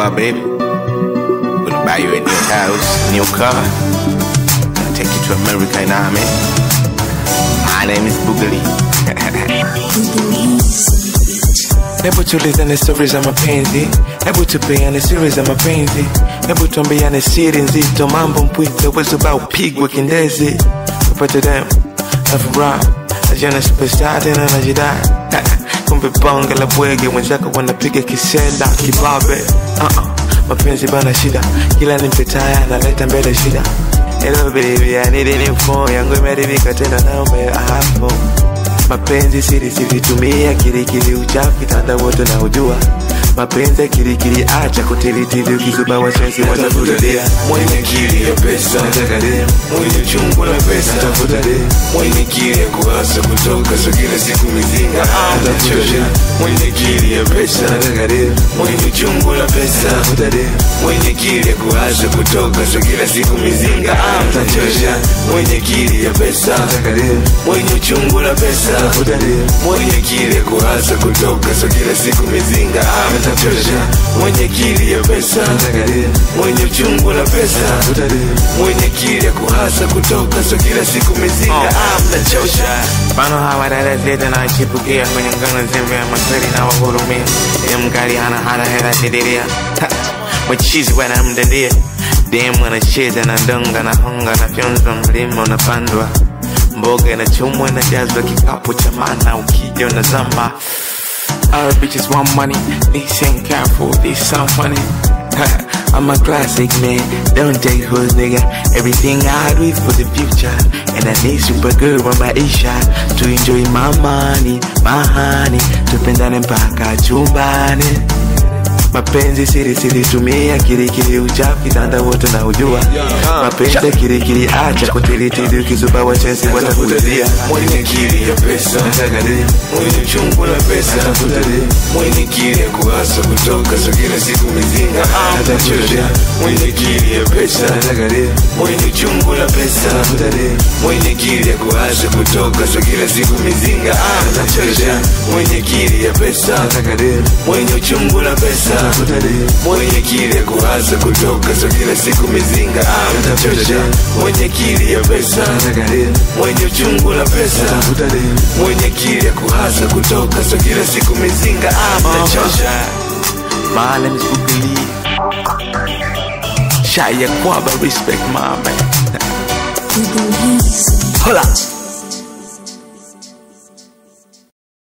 car, baby. Gonna buy you a new house, new car. Gonna take you to America, you know what I mean? My name is Boogaloo. Hebu tulizane stori za mapenzi, hebu tupeane siri za mapenzi, hebu tuambiane siri nzito, mambo mpwito, wezo upigwe kindezi, upate dem na furaha, najiona superstar tena najidai kumbe bonge la bwege, mwenzako wanapiga kisenda kibabe. Uh-uh. Mapenzi bana shida, kila nimpetaya analeta mbele shida. Hello baby, I need a new phone, yangu imeharibika tena, naomba hapo mapenzi siri siri tumia kirikiri uchafu kitanda wote na ujua mapenzi kirikiri acha kutilitili ukizuba wasiwasi watafuta dea mwenye kili ya pesa nataka dea mwenye chungu la pesa tafuta dea mwenye kili ya kuasa kutoka so kila siku mizinga anachosha mwenye kili ya pesa nataka dea mwenye chungu la pesa tafuta dea mwenye kili ya kuasa kutoka so kila siku mizinga anachosha mwenye kili ya pesa nataka dea mwenye chungu la pesa tafuta dea mwenye kili ya kuasa kutoka so kila siku mizinga anachosha mwenye kili ya pesa nataka dea mwenye uchungu la pesa tafuta dea mwenye kili ya kuhasa kutoka so kila siku mizinga mnachosha Mfano hawa dada zetu na chipukia kwenye ngano zembe ya makweli na wahurumia. Ile mkali hana hana hela didiria. Mchizi wana mdandia. Demu anacheza na donga na honga na fyonzo mlima unapandwa. Mboga inachumwa inajazwa kikapu cha mana ukija unazama. All bitches want money, this ain't careful, this sound funny. I'm a classic man, don't take hoes nigga. Everything I do is for the future. And I need super girl on my isha to enjoy my money, my honey. Tupendane mpaka chumbani. Mapenzi siri siri tumia kirikiri uchafu kitanda wote na ujua mapenzi kirikiri acha kutilitili ukizuba wachezi watakurudia mwenye kili ya pesa nataka dea mwenye chungu la pesa tafuta dea mwenye kili ya kuhasa kutoka so kila siku mizinga anachosha mwenye kili ya pesa nataka dea mwenye chungu la pesa tafuta dea mwenye kili ya kuhasa kutoka so kila siku mizinga anachosha mwenye kili ya pesa nataka dea mwenye uchungu la pesa tafuta dea mwenye kili ya kuhasa kutoka so kila siku mizinga anachosha mwenye kili ya pesa nataka dea mwenye uchungu la pesa tafuta dea mwenye kili ya kuhasa kutoka so kila siku mizinga anachosha My name is Boogaloo. Shia Kwaba, respect my man. Boogaloo. Hola.